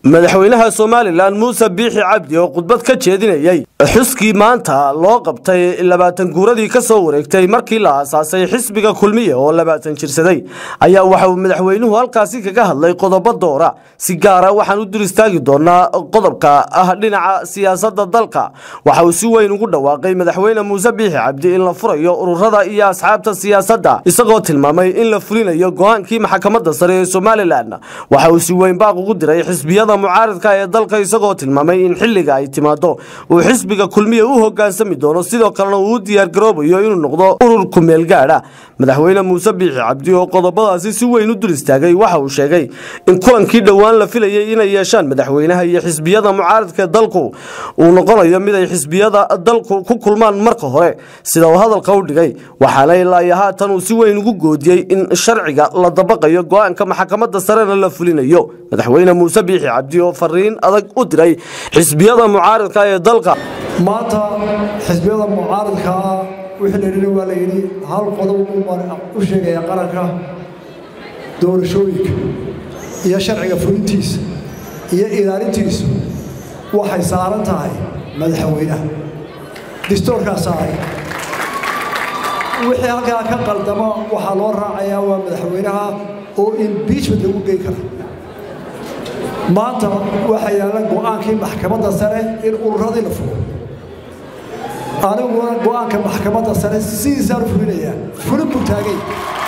madaxweynaha somalilan muuse biixi cabdi oo khudbad ka jeedinayey xuskii maanta loo qabtay labaatan guuradii ka soo wareegtay markii la aasaasay xisbiga kulmiye oo labaatan jirsaday ayaa waxa uu madaxweynuhu halkaasi kaga hadlay qodobo doora si gaara waxaan u dur istaagi doonaa qodobka ah dhinaca siyaasadda dalka waxa uu si weyn ugu dhawaaqay madaxweyne muuse biixi cabdi in la furayo ururada iyo asxaabta siyaasadda isagoo tilmaamay in la fulinayo go-aankii maxkamadda sare ee somalilan waxa uu si weyn baaq ugu diray xisbiyada mucaaridka ee dalka isagoo tilmaamay in xilliga ay timaado uu xisbiga kulmiye u hogaansami doono sidoo kalena uu u diyaargaroobayo inuu noqdo urur kumeel gaadha madaxweyne muuse biixi cabdi oo qodobadaasi si weyn u dul istaagay waxa uu sheegay in kulankii dhowaan la filayay inay yeeshaan madaxweynaha iyo xisbiyada mucaaridka dalku uu noqonayo mid ay xisbiyada dalku ku kulmaan marka hore sida uu hadalka u dhigay waxaana ilaa iyo haatan uu si weyn ugu goodiyey in sharciga la dabaqayo go-aanka maxkamadda sarena la fulinayo madaxweyne muuse biixi cabdi oo fariin adag u diray xisbiyada mucaaridka ee dalka maanta xisbiyada mucaaridkaa wixii la yidhi waa la yidhi hal qodob u sheegaya qaranka doorashooyinka iyo sharciga fulintiisa iyo ilaalintiisu waxay saaran tahay madaxweynaha distoorkaa saaray wixii halkaa ka qaldamo waxaa loo raacayaa waa madaxweynaha oo imbiijment lagu gey kara maanta waxaa yaalla go-aankii maxkamadda sare in ururadii la fulo aniguna go-aanka maxkamadda sare sidiisaan u fulinayaa fulin buu taagay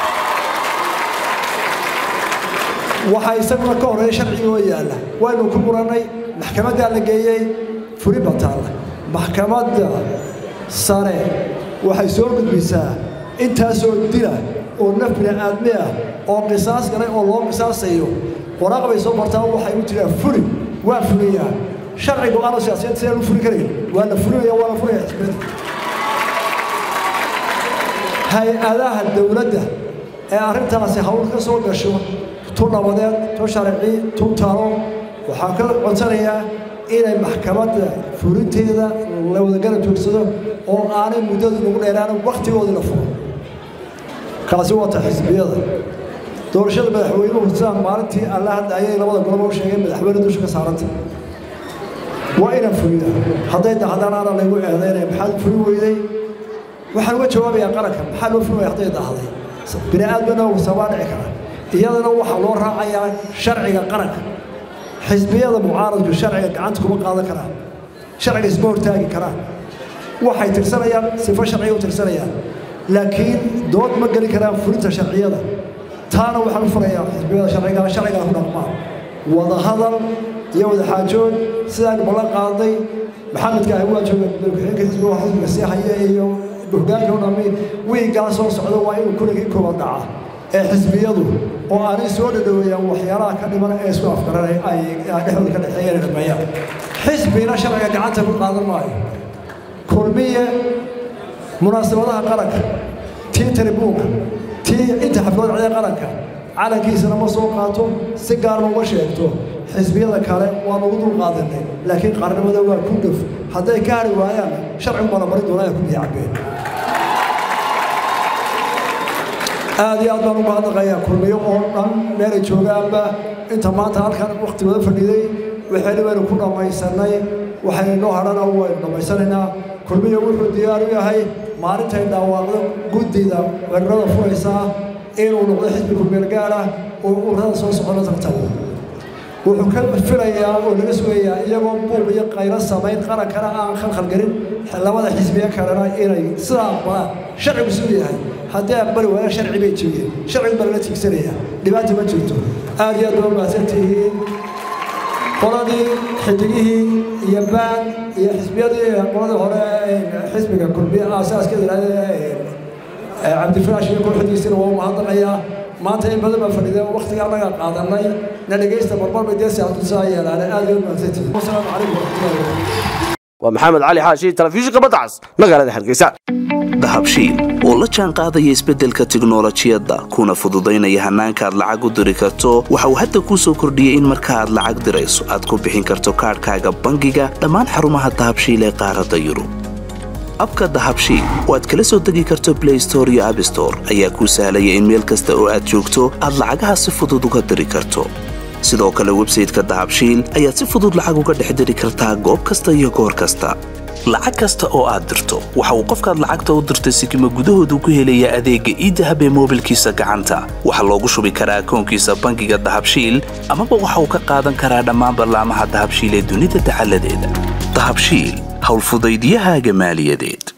waxaa isaguna ka horeeya sharcigii oo yaalla waynu ku murannay maxkamaddaa la geeyey fulin baa taalla maxkamadda sare waxay soo gudbisaa intaasoo dila oo naf bini aadmi ah oo qisaas galay oo loo qisaasayo waraaq bay soo martaa waxay u tiraa fuli waa fuliyaa sharci go-aano siyaasiyeed sidaan u fuli karayn waa la fulinaya waa la fulaya xisbiyada hay-adaha dowladda ee arrintaasi hawl ka soo gasho tu nabadeed tu sharci tu talo waxaan ka codsanayaa inay maxkamadda fulinteeda la wadagala joogsado oo aanay muddadu nagu dheeraana wakhtigoodii la furo kaasi waata xisbiyada doorashada madaxweynuhu sidaan maalintii alla hadda ayay labada goloba u sheegeen madaxweyne dusha ka saaranta waa inaan fulina hadday dahdaan aana laygu eedaynaya maxaad fulin weyday waxaan uga jawaabayaa qaranka maxaa loo fulin waya hadday dahday bini aadmana sabaa dhici kara iyadana waxaa loo raacayaa sharciga qaranka xisbiyada mucaaradku sharciga gacanta kuma qaadan karaan sharciga isma hortaagi karaan waxay tirsanayaan sifo sharciga u tirsanayaan laakiin dood ma geli karaan fulinta sharciyada taana waxaan u furayaa xisbiyada sharciga sharcigaa ku dhaqmaan wadahadal iyo wadaxaajood sidaan ballan qaaday maxamedka ahi waa jooga madaxweynaha xisbiga xisbiga sii haya iyo hoggaanka u dhammi wiigaa soo socda waa inuu kuligii kooban dhaca ee xisbiyadu oo aanay soo dhadhoweeyaan waxyaalaha ka dhiman ee isku afgaranay ay dhexdooda ka dhexeeyeen dhameeyaan xisbina sharciga gacanta ku qaadan maayo kulmiye munaasabadaha qaranka tii taribuunka tii inta xaflad cida qaranka calankiisana ma soo qaato si gaarna uma sheegto xisbiyada kale waan ugu dul qaadanay laakiin qaranimada waa ku dhuf hadday ka hari waayaan sharcigu bana mari doonaa ku biya cabbeen aad iyo aad baan uga hadlaqayaa kulmiyo oo dhan meelay joogaanba inta maanta halkan wakhtigooda fadhiday waxayna waynu ku dhammaysanay waxayna noo hadhana waynu dhammaysanaynaa kulmiyo wuxuu diyaar u yahay maalintay dhawaaqdo guddida weerarada furaysaa inuu noqdo xisbi kumeelgaara oo ururada soo socona tartabo wuxuu ka filayaa oo laga sugayaa iyagoo buuq iyo qaylo samayn qarankana aan khalkhalgelin labada xisbiye kalena inay sidaa aqbalaan sharcigu siduu yahay haddii aqbali waayaan sharci bay jebiyeen sharcigu baa lala tiigsanaya dhibaata ma jirto aad iyo aad baa mahadsantihiin qoladii xidigihii iyo baan iyo xisbiyadii qoladii hore xisbiga kulmiye aasaaska cabdifiraash iyo kooxdiisina waa mahadnaqayaa maanta in badan baa fadhideen waktiga annaga qaadanay na dhegaysta marmar bay dee siyaatusaa yeelaane aad iyo mahadsantihiin wasalaamu calaykum waraxmatullahi waa maxamed cali xaashi telefishinka badda cas magaalada hargeysa dahabshiil oo la jaan qaadaya isbeddelka tiknolojiyadda kuna fududaynaya hannaanka aad lacag u diri karto waxa uu hadda kuu soo kordhiyey in marka aad lacag dirayso aad ku bixin karto kaadhkaaga bangiga dhammaan xarumaha dahabshiil ee qaaradda yurub abka dahabshiil oo aad kala soo degi karto blay store iyo abstore ayaa kuu sahlaya in meel kasta oo aad joogto aad lacagaha si fudud uga diri karto sidoo kale websayteka dahabshiil ayaad si fudud lacag uga dhex diri kartaa goob kasta iyo goor kasta lacag kasta oo aad dirto waxa uu qofkaad lacagta u dirtay sikima gudahoodu ku helayaa adeegga iidahab ee moobilkiisa gacanta waxaa loogu shubi karaa akoonkiisa bangiga dahabshiil amaba waxa uu ka qaadan karaa dhammaan ballaamaha dahabshiil ee dunida dacaladeeda dahabshiil howlfudaydyahaaga maaliyadeed